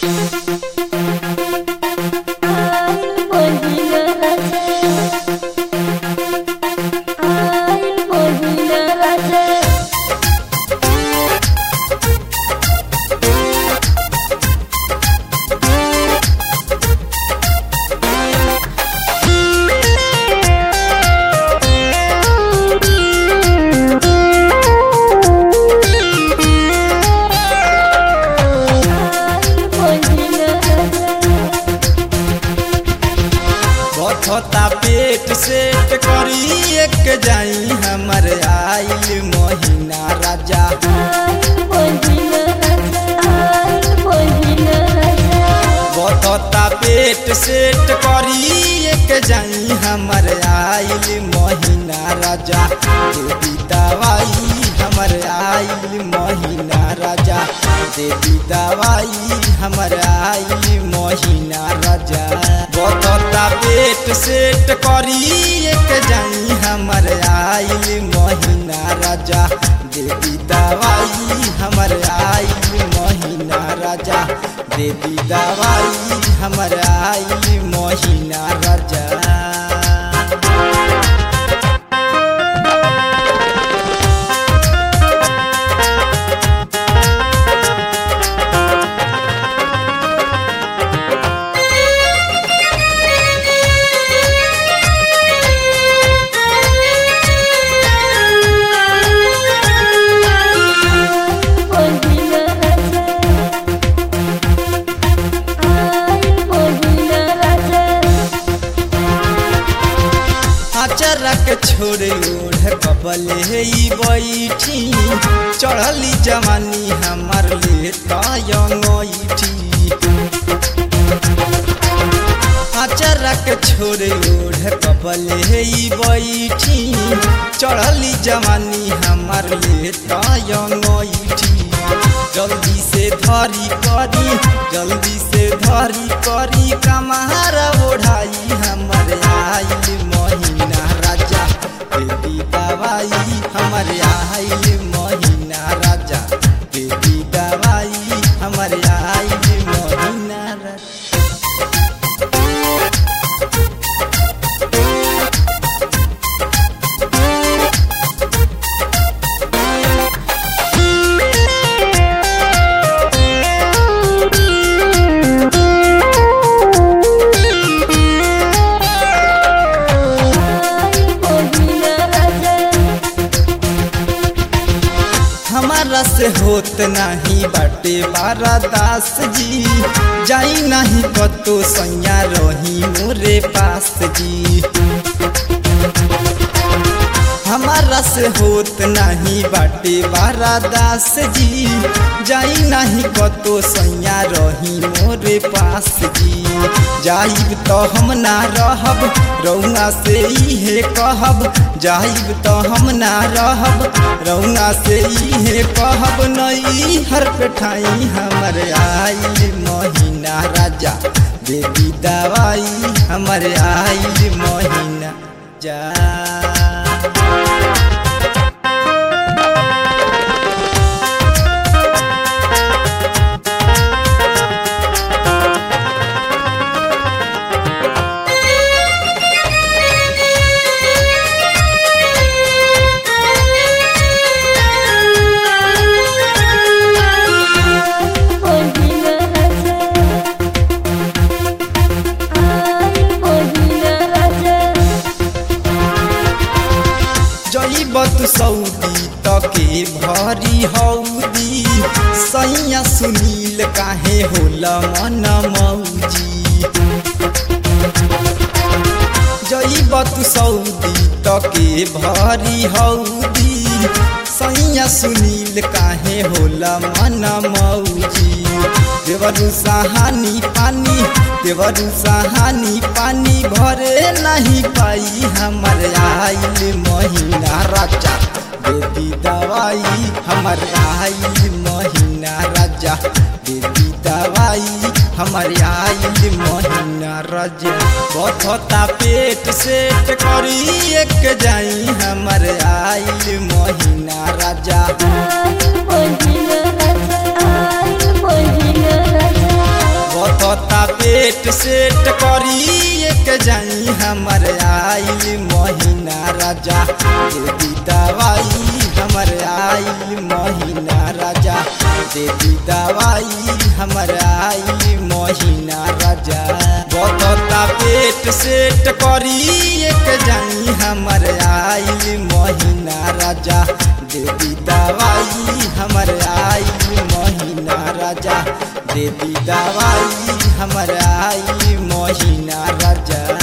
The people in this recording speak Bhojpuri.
बथता पेट सेट करी एक जाई हमर आइल महीना राजा बथता पेट सेट करी एक जाई हमर आइल महीना राजा देवी दवाई हमर आइल महीना राजा देवी दवाई हमर आइल महीना राजा बथता पेट सेट करी एक जाई हमर आइल महीना राजा देवी दवाई हमर आइल महीना राजा देवी दवाई हमर आइल महीना राजा अचरक छोड़े ओढ़ कबले ही बैठी चढ़ली जवानी हमार ले तयठी अचरक छोड़े ओढ़ कबले ही बैठी चढ़ली जवानी हमार ले तयठी जल्दी से धरी करी जल्दी से धरी करी कमार ओढ़ाई हमर आइल महीना राजा बेबी दवाई हमर आइल महीना राजा बेबी दवाई हमर आइल महीना राजा हमारा से होत नहीं बाटे बारा दास जी जाई नहीं कतो सैया रही मोरे पास जी हमारा से होत नहीं बाटे बारा दास जी जाई नहीं कतो सैया रही मोरे पास जी जाइब तो हम ना रहब रौना से इहे कहब जाइब तो हम ना रहब रौना से इहे कहब नई हर पेठाई हमर आइल महीना राजा देवी दवाई हमर आइल महीना जा जईबत सऊदी तके भरी हौदी सैया सुनील काहे होला मन मौजी जईबत सऊदी तके भरी हौदी सैया सुनील काहे होला मन मौजी देवरु सहानी पानी देवरु सहानी पानी भरे नहीं पाई हमर आइल महीना राजा देवी दवाई हमर आइल महीना राजा देवी दवाई हमर आइल महीना राजा बथता पेट सेट करी एक जाई हमर आइल महीना राजा पेट सेट करी एक जाई हमर आई महीना राजा देवी दवाई हमर आई महीना राजा देवी दवाई हमर आई महीना राजा बतता पेट सेट करी एक जाई हमर आई महीना राजा देवी दवाई हमर आई महीना राजा देवी दवाई हमर आई महीना राजा